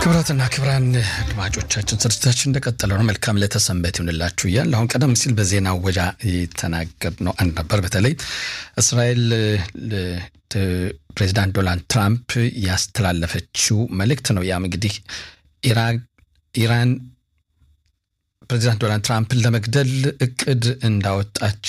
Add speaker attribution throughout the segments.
Speaker 1: ክብራትና ክብራን አድማጮቻችን ስርጭታችን እንደቀጠለ ነው። መልካም ለተሰንበት ይሁንላችሁ እያል አሁን ቀደም ሲል በዜና ወጃ የተናገርነው አንድ ነበር። በተለይ እስራኤል ፕሬዚዳንት ዶናልድ ትራምፕ ያስተላለፈችው መልእክት ነው። ያም እንግዲህ ኢራን ፕሬዚዳንት ዶናልድ ትራምፕን ለመግደል እቅድ እንዳወጣች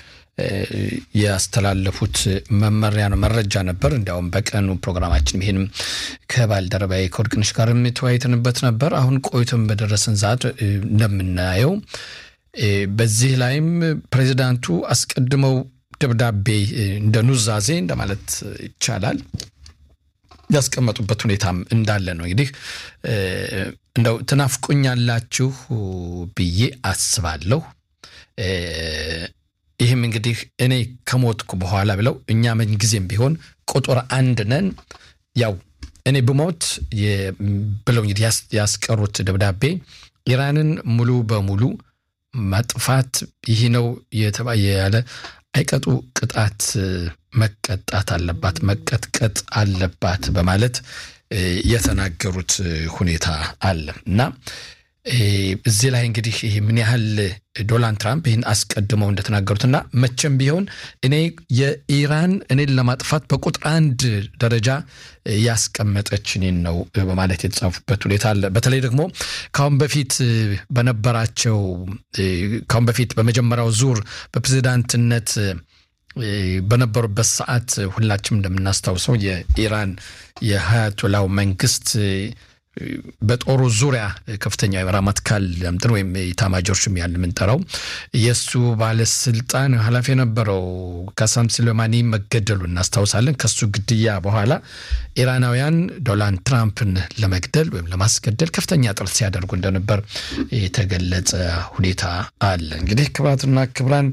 Speaker 1: ያስተላለፉት መመሪያ ነው መረጃ ነበር። እንዲያውም በቀኑ ፕሮግራማችን ይህንም ከባልደረባዬ ከወርቅነሽ ጋርም የተወያይተንበት ነበር። አሁን ቆይቶም በደረሰን ሰዓት እንደምናየው በዚህ ላይም ፕሬዚዳንቱ አስቀድመው ደብዳቤ እንደ ኑዛዜ እንደማለት ይቻላል ያስቀመጡበት ሁኔታም እንዳለ ነው። እንግዲህ እንደው ትናፍቁኛላችሁ ብዬ አስባለሁ ይህም እንግዲህ እኔ ከሞትኩ በኋላ ብለው እኛ ምንጊዜም ቢሆን ቁጥር አንድ ነን፣ ያው እኔ ብሞት ብለው እንግዲህ ያስቀሩት ደብዳቤ ኢራንን ሙሉ በሙሉ ማጥፋት ይህ ነው ያለ አይቀጡ ቅጣት መቀጣት አለባት፣ መቀጥቀጥ አለባት በማለት የተናገሩት ሁኔታ አለ እና እዚህ ላይ እንግዲህ ይህ ምን ያህል ዶናልድ ትራምፕ ይህን አስቀድመው እንደተናገሩትና መቼም ቢሆን እኔ የኢራን እኔን ለማጥፋት በቁጥር አንድ ደረጃ ያስቀመጠች እኔን ነው በማለት የተጻፉበት ሁኔታ አለ። በተለይ ደግሞ ካሁን በፊት በነበራቸው ካሁን በፊት በመጀመሪያው ዙር በፕሬዚዳንትነት በነበሩበት ሰዓት ሁላችንም እንደምናስታውሰው የኢራን የሀያቶላው መንግስት በጦሩ ዙሪያ ከፍተኛ ራማትካል እንትን ወይም ኢታማጆር ሹም ያለ የምንጠራው የእሱ ባለስልጣን ኃላፊ የነበረው ካሳም ስሌማኒ መገደሉ እናስታውሳለን። ከሱ ግድያ በኋላ ኢራናውያን ዶናልድ ትራምፕን ለመግደል ወይም ለማስገደል ከፍተኛ ጥረት ሲያደርጉ እንደነበር የተገለጸ ሁኔታ አለ። እንግዲህ ክብራትና ክብራን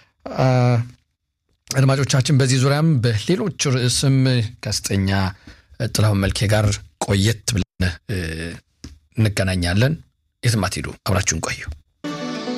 Speaker 1: አድማጮቻችን በዚህ ዙሪያም በሌሎች ርዕስም ጋዜጠኛ ጥላሁን መልኬ ጋር ቆየት ብለን እንገናኛለን። የትም አትሄዱ፣ አብራችሁን ቆዩ።